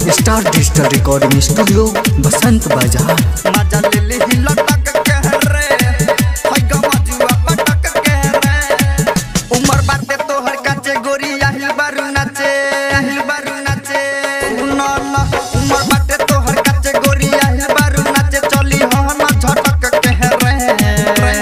star digital recording studio Basant Bazar मजा ले ले ही लटक के रे हई गमजुआ पटक के रे उमर बाटे तोहर काचे गोरी आहिल बारू नाचे आहिल बारू नाचे न न उमर बाटे तोहर काचे गोरी आहिल बारू नाचे चली हो न झटक के रे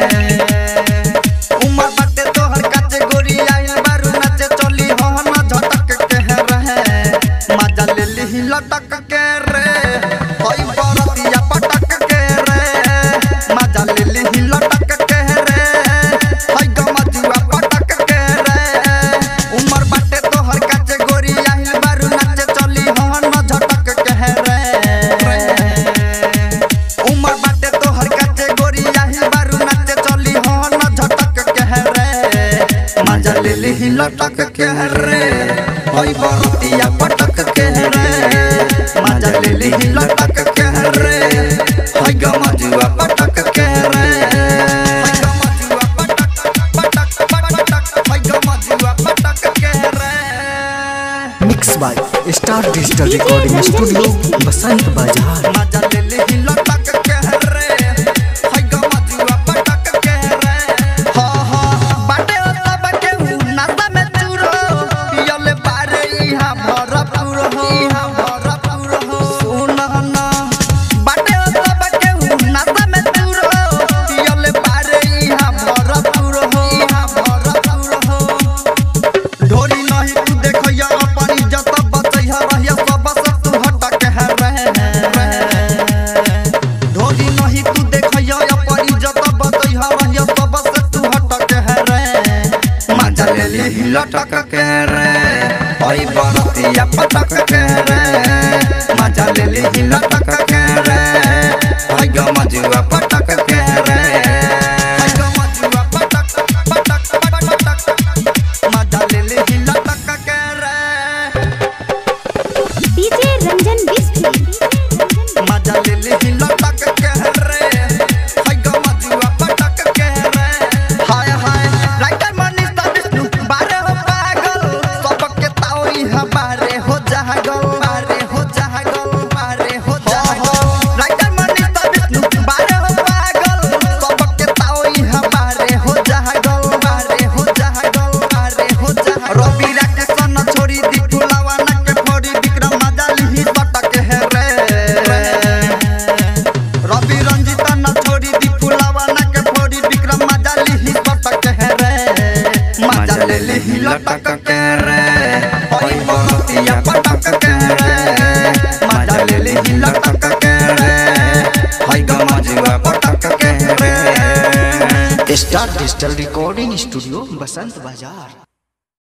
उमर बाटे तोहर काचे गोरी आहिल बारू नाचे चली हो न झटक के रे मजा ले ले ही लटक के रे हई बरतिया पटक के रे मजा ले ले ही लटक के रे हई गमजुआ पटक के रे उमर बाटे तोहर काचे गोरी आहिल बारू नाचे चली हन झटक के रे उमर बाटे तोहर काचे गोरी आहिल बारू नाचे चली हन झटक के रे मजा ले ले ही लटक के रे हई बरतिया पटक के रे मजा ले ले ही लटक के रे हई गमजुआ पटक के रे हई गमजुआ पटक पटक पटक हई गमजुआ पटक के रे mix by star digital recording studio Basant Bazar मजा ले ले ही लटक के रे हई गमजुआ पटक के रे हा हा बाटे ओता बाटे उ नाता में चूरो पियले बारे इहा भरपूर हो इहा भरपूर हो सुन ना बाटे ओता बाटे उ नाता में चूरो पियले बारे इहा भरपूर हो इहा भरपूर हो ढोरी नहीं तू देखैया अपन इज्जत बचैया रहिया सब से तू हटक है रे ढोरी नहीं तू देखैया अपन इज्जत बचैया रहिया सब से तू हटक है रे मजा ले ले ही लटक के रे हई बरतिया पटक के रे मजा ले ले ही लटक के रे हई गमजुआ पटक के रे हई गमजुआ पटक पटक पटक मजा ले ले ही लटक के रे डीजे रंजन बिस्ट्री मजा ले ले ही लटक के रे हई गमजुआ पटक के रे हाय हाय राइटर मनीष दा विष्णु बारे हो पागल सबके ताओई हमारे हो जागल बारे हो जागल बारे हो जागल राइटर मनीष दा विष्णु बारे हो पागल सबके ताओई हमारे हो जागल बारे हो जागल बारे हो जागल रवि राकेश न छोड़ी दी फुलावा न के फोड़ी विक्रम मजा लिही पटक है रे रवि रंजिता न छोड़ी दी फुलावा न के फोड़ी विक्रम मजा लिही पटक है रे मजा ले लिही लटक के रे ओई बरतिया पटक के रे मजा ले लिही लटक के रे हई गमजुआ पटक के रे star digital recording studio Basant बाजार